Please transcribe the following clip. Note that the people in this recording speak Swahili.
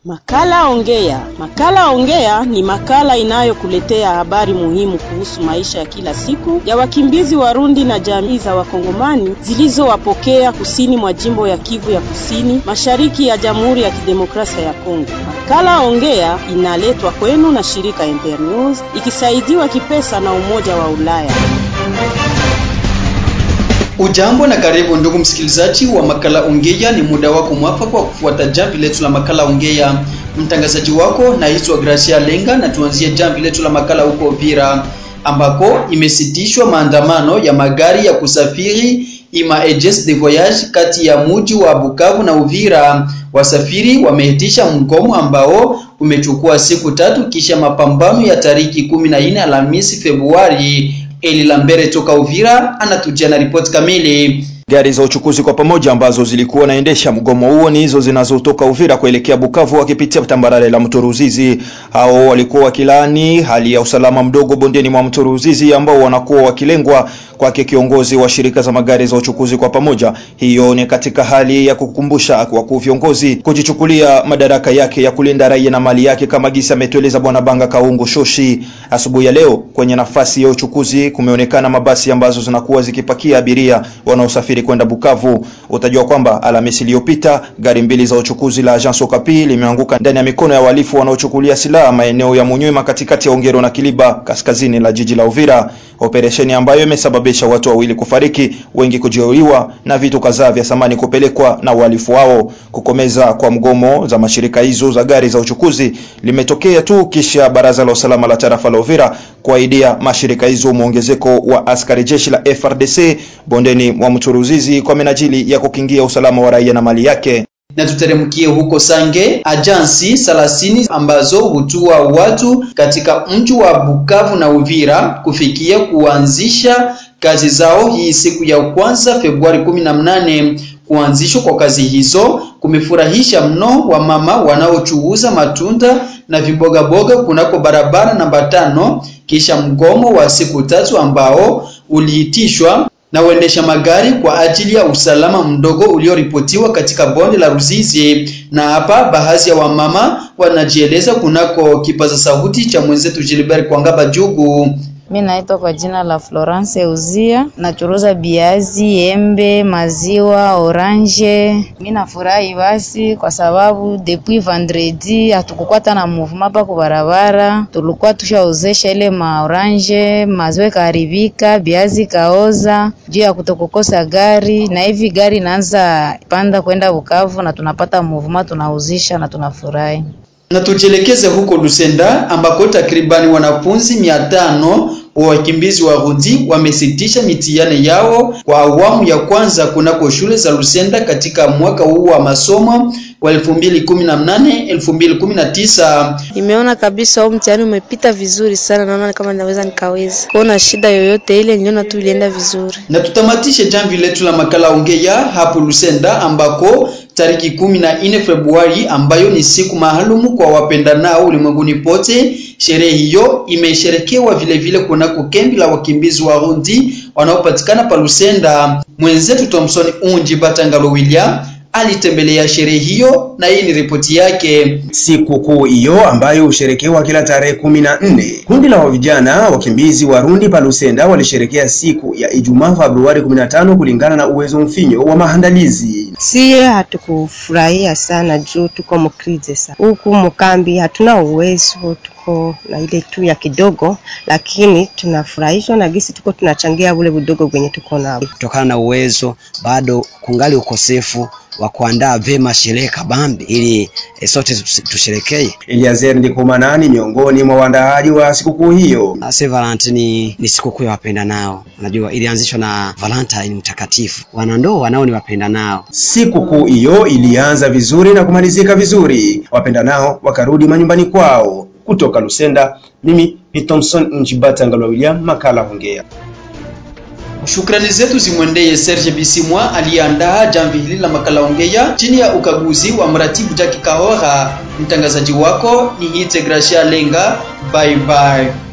Makala Ongea. Makala Ongea ni makala inayokuletea habari muhimu kuhusu maisha ya kila siku ya wakimbizi Warundi na jamii za Wakongomani zilizowapokea kusini mwa jimbo ya Kivu ya Kusini, mashariki ya Jamhuri ya Kidemokrasia ya Kongo. Makala Ongea inaletwa kwenu na shirika Internews ikisaidiwa kipesa na Umoja wa Ulaya. Ujambo na karibu ndugu msikilizaji wa makala Ongea. Ni muda wako mwafaka wa kufuata jamvi letu la makala Ongea. Mtangazaji wako naitwa Gracia Lenga, na tuanzie jamvi letu la makala huko Uvira ambako imesitishwa maandamano ya magari ya kusafiri ima agence de voyage kati ya muji wa Bukavu na Uvira. Wasafiri wameitisha mgomo ambao umechukua siku tatu kisha mapambano ya tariki kumi na nne Alhamisi Februari. Eli Lambere toka Uvira anatujia na ripoti kamili. Gari za uchukuzi kwa pamoja ambazo zilikuwa naendesha mgomo huo ni hizo zinazotoka Uvira kuelekea Bukavu wakipitia tambarare la mto Ruzizi. Hao walikuwa wakilaani hali ya usalama mdogo bondeni mwa mto Ruzizi ambao wanakuwa wakilengwa kwake kiongozi wa shirika za magari za uchukuzi kwa pamoja. Hiyo ni katika hali ya kukumbusha wakuu viongozi kujichukulia madaraka yake ya kulinda raia na mali yake, kama gisa ametueleza Bwana Banga Kaungu Shoshi. Asubuhi ya leo kwenye nafasi ya uchukuzi kumeonekana mabasi ambazo zinakuwa zikipakia abiria wanaosafiri kwenda Bukavu. Utajua kwamba Alhamisi iliyopita gari mbili za uchukuzi la Agence Okapi limeanguka ndani ya mikono ya wahalifu wanaochukulia silaha maeneo ya Munywema katikati ya Ongero na Kiliba kaskazini la jiji la Uvira, operesheni ambayo imesababisha watu wawili kufariki, wengi kujeruhiwa na vitu kadhaa vya samani kupelekwa na wahalifu wao. Kukomeza kwa mgomo za mashirika hizo za gari za uchukuzi limetokea tu kisha baraza la usalama la tarafa la Uvira kuahidia mashirika hizo mwongezeko wa askari jeshi la FRDC bondeni mwa mto Ruzizi kwa minajili ya kukingia usalama wa raia na mali yake. Na tuteremkie huko Sange, ajansi salasini ambazo hutua watu katika mji wa Bukavu na Uvira kufikia kuanzisha kazi zao hii siku ya kwanza Februari 18. Kuanzishwa kwa kazi hizo kumefurahisha mno wamama wanaochuuza matunda na vimbogaboga kunako barabara namba tano, kisha mgomo wa siku tatu ambao uliitishwa na uendesha magari kwa ajili ya usalama mdogo ulioripotiwa katika bonde la Ruzizi. Na hapa baadhi ya wamama wanajieleza kunako kipaza sauti cha mwenzetu Gilbert Kwangaba Jugu. Mi naitwa kwa jina la Florence Uzia, nachuruza biazi, embe, maziwa, oranje. Mi nafurahi basi kwa sababu depuis vendredi hatukukwata na movement hapa kwa barabara, tulikuwa tushaozesha ile maoranje, maziwa kaharibika, biazi kaoza juu ya kutokukosa gari, na hivi gari inaanza panda kwenda Bukavu na tunapata movement, tunauzisha na tunafurahi na tujielekeze huko Lusenda ambako takribani wanafunzi mia tano wa wakimbizi wa Rundi wamesitisha mitihani yao kwa awamu ya kwanza kunako shule za Lusenda katika mwaka huu wa masomo wa 2018 2019. Nimeona kabisa huu mtihani umepita vizuri sana, naona kama naweza nikaweza kuona shida yoyote ile, niliona tu ilienda vizuri. Na tutamatishe jamvi letu la makala Ongea hapo Lusenda ambako tariki kumi na nne Februari ambayo ni siku maalumu kwa wapendanao ulimwenguni pote. Sherehe hiyo imesherekewa vile vile kunako kambi la wakimbizi wa Rundi wanaopatikana pa Lusenda. Mwenzetu Thompson Unji Batangalo William alitembelea sherehe hiyo na hii ni ripoti yake. Siku kuu hiyo ambayo husherekewa kila tarehe kumi na nne, kundi la vijana wakimbizi Warundi pa Lusenda walisherekea siku ya Ijumaa Februari 15 kulingana na uwezo mfinyo wa maandalizi. Siye hatukufurahia sana juu tuko mkrize sana huku mkambi, hatuna uwezo tuko na ile tu ya kidogo, lakini tunafurahishwa na gisi tuko tunachangia ule budogo kwenye tuko nao. Kutokana na uwezo bado kungali ukosefu wa kuandaa vema sherehe kabambi ili e, sote tusherekee. Eliazer Ndikumanani miongoni mwa waandaaji wa sikukuu hiyo. St. Valentine ni sikukuu ya wapenda nao, unajua ilianzishwa na Valentine mtakatifu, wanandoa nao ni wapenda nao. Sikukuu hiyo ilianza vizuri na kumalizika vizuri, wapenda nao wakarudi manyumbani kwao. Kutoka Lusenda, mimi ni Thompson Njibata Ngalwa William, makala Ongea. Shukrani zetu zimwendeye Serge Bisimwa aliyeandaa jamvi hili la makala Ongea chini ya ukaguzi wa mratibu Jackie Kahora. Mtangazaji wako ni Hite Gracia Lenga. Bye bye.